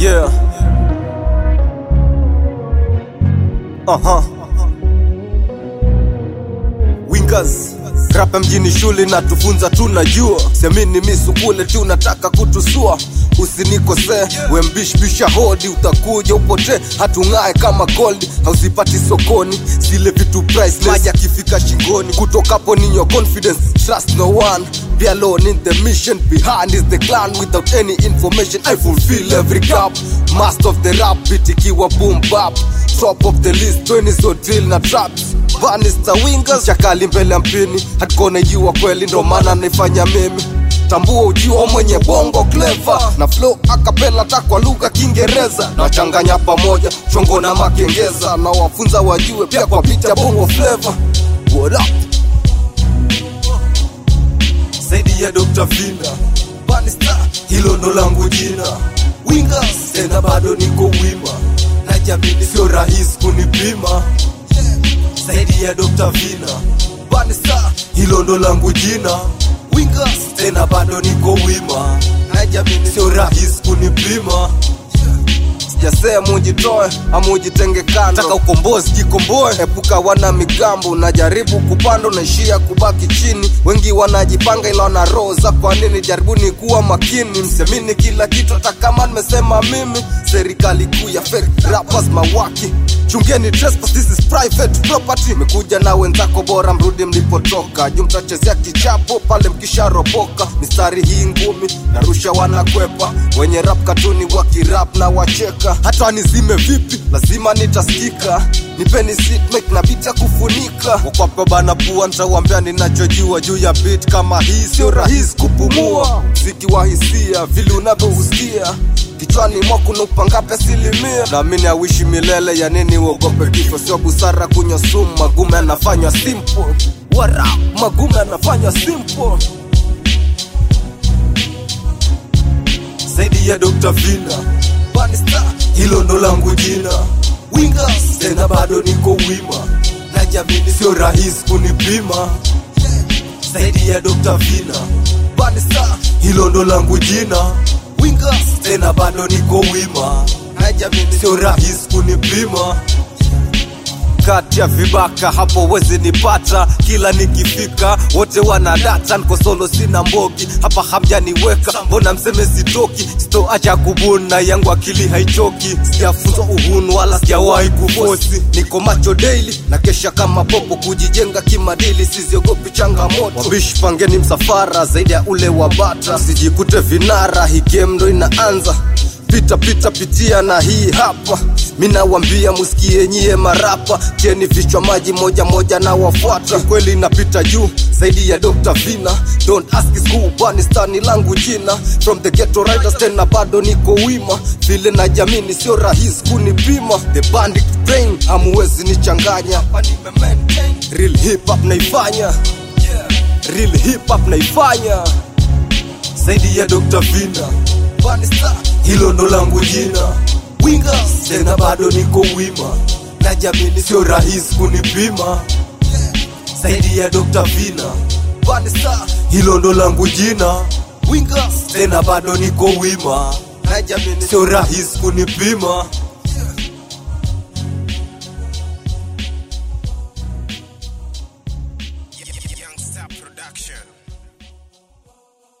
Yeah. Aha. Wingers rapa mjini shule na tufunza tunajua semini misukule tu nataka kutusua usinikosee wembishbisha hodi utakuja upotee hatung'ae kama gold hauzipati sokoni zile vitu priceless maji akifika shingoni kutokapo ni your confidence trust no one be alone in the mission behind is the clan without any information i fulfill every gap master of the rap beat ikiwa boom bap top of the list 20 so drill na traps Banista wingers chakali mbele ya mpini hatkona ijiwa kweli ndo maana naifanya mimi tambua ujiwa mwenye bongo clever na flow akapela ta kwa lugha kiingereza nachanganya pamoja chongo na makengeza na wafunza wajue pia kwa picha bongo flavor what up zaidi ya Dr. Vina Banista, hilo ndo langu jina Wingers, tena bado niko wima najamini sio rahisi kunipima zaidi ya Dr. Vina Banista, hilo ndo langu jina Wingers, tena bado niko wima najamini sio rahisi kunipima sijasema ujitoe ama ujitenge kando taka ukombozi jikomboe epuka wana migambo unajaribu kupanda unaishia kubaki chini wengi wanajipanga ila wana roho za kwa nini jaribuni kuwa makini msemini kila kitu hata kama nimesema mimi serikali kuu ya fake rappers mawaki chungeni trespass, this is private property mekuja na wenzako bora mrudi mlipotoka juu mtachezea kichapo pale mkisharopoka mistari hii ngumi narusha wanakwepa wenye rap katuni wakirap na wacheka hata nizime vipi lazima nitasikika nipeni seatmate na bita kufunika wakwape bana pua ntawambia ninachojua juu ya beat kama hii sio rahisi kupumua mziki wa hisia vile unavyohusikia kichwani mwako nupangape asilimia naamini awishi milele ya nini uogope kifo sio busara kunywa sumu magume anafanywa simple wara magume anafanywa simple zaidi ya Dr. Vina Banista, hilo ndo langu jina Wingers, tena bado niko wima najamini sio rahisi kunipima zaidi ya Dr. Vina Banista, hilo ndo langu jina Wingers, tena bado niko wima najamini sio rahisi kunipima kati ya vibaka hapo wezi nipata kila nikifika wote wana data niko solo sina mbogi hapa hamjaniweka mbona mseme sitoki sitoacha kubuna yangu akili haichoki sijafunzwa uhunu wala sijawahi kufosi niko macho daily na kesha kama popo kujijenga kimadili siziogopi changamoto wabishi pangeni msafara zaidi ya ule wa bata sijikute vinara hii game ndo inaanza pita pita pitia na hii hapa minawambia musikie nyie marapa cheni vichwa maji moja moja na wafuata kweli napita juu zaidi ya Dr. Vina don't ask is who banistani langu jina from the ghetto riders tena bado niko wima vile na jamini sio rahisi kunipima the bandit brain hamuwezi nichanganya real hip hop naifanya real hip hop naifanya zaidi ya Dr. Vina Banista, hilo ndo langu jina Wingers, tena bado niko wima najamini sio rahisi kunipima zaidi ya Dr. Vina Banista, hilo ndo langu jina Wingers, tena bado niko wima najamini sio rahisi kunipima